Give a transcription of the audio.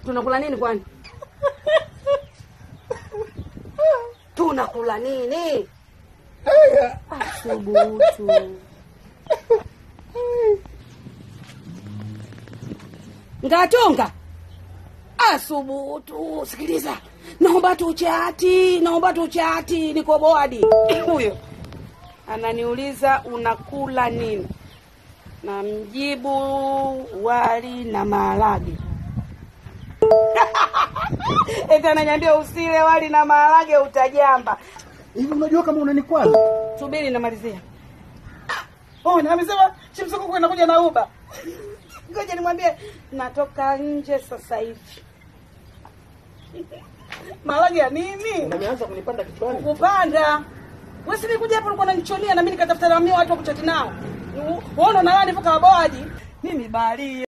tunakula nini kwani? tunakula nini? Asubutu. Ngatonga. Asubutu. Sikiliza. Naomba tuchati, naomba tuchati, niko boadi. Huyo ananiuliza unakula nini? Na mjibu wali na maharage. Eti ananiambia usile wali na maharage utajamba. Hivi unajua kama unanikwaza? Subiri namalizia. Oh, na amesema chimsoko kwa inakuja na uba. Ngoja nimwambie natoka nje sasa hivi. Maharage ya nini? Umeanza kunipanda kichwani. Kupanda. Wewe si nikuja hapo ulikuwa unanichonia na mimi nikatafuta ramio watu wa kuchati nao. Uone na nani mpaka waboaji. Mimi bali